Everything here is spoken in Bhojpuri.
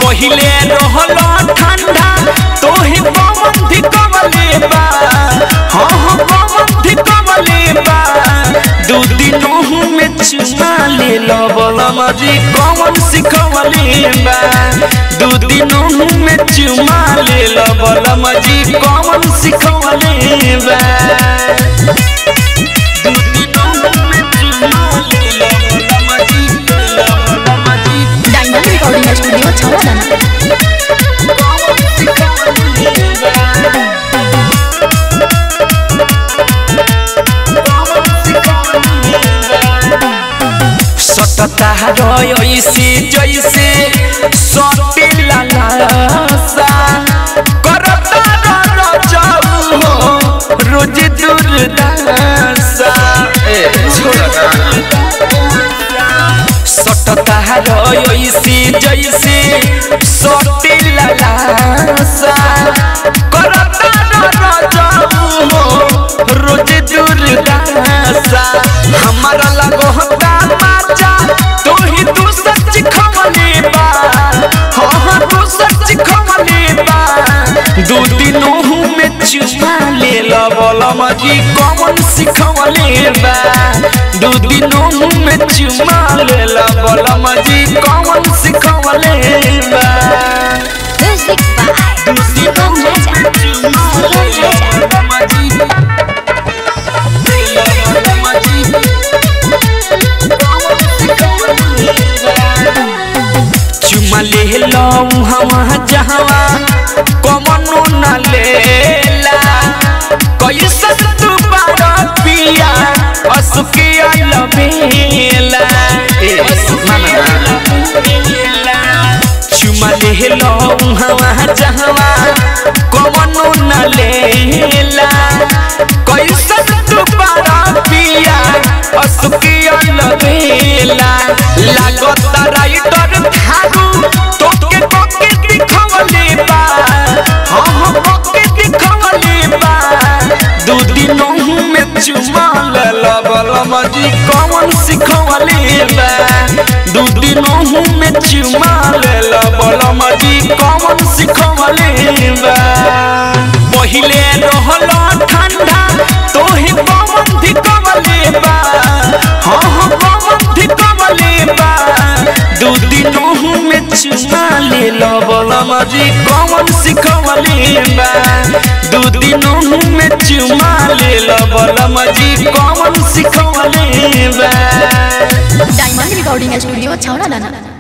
पहिले रहल ठंडा तोहे पवन धिकवले बा हाँ हाँ पवन धिकवले बा दू दिनों में चुमा ले लो बलम जी कौन सिखवले बा दू दिनों में चुमा ले लो बलम जी कौन सिखवले बा दू दिनों में चुमा ले लो बलम जी बलम जी डायमंड रिकॉर्डिंग स्टूडियो छौड़ादाना सटता रयसे जैसे सटिला लासा करता रजऊ हो रोज दुर्दशा ए छोड़ता सटता रयसे जैसे सटिला लासा करता रजऊ हो रोज दुर्दशा हमारा लगो होता माचा तू ही तू सच खमले बा हाँ हाँ तू सच खमले बा दू दिनों में चुमा ले लो बोला मजी कौन सिखवले बा दू दिनों में चुमा ले लो बोला मजी कौन सिखवले बा म्यूजिक बाय शिवम राजा शिवम राजा चुमा ले लो हवा जहवा कमनो न लेला कैसन तू बारा पिया असुकिया लबेला ए माना चुमा ले लो हवा जहवा कमनो न लेला कैसन तू बारा पिया असुकिया लबेला लागत राइटर थारू तोके कोके दिखवले बा हाँ हाँ कोके दिखवले बा दू दिनों में चुमा लेला बलम जी कौन सिखवले बा दू दिनों में चुमा लेला बलम जी कौन सिखवले बा पहिले रहल ठंडा तोहे पवन धिकवले बा हाँ हाँ पवन धिकवले बा दू दिनों में चुमा ले लो बलम जी कौन सिखवले बा दू दिनों में चुमा ले लो बलम जी कौन सिखवले बा डायमंड रिकॉर्डिंग स्टूडियो छौड़ादाना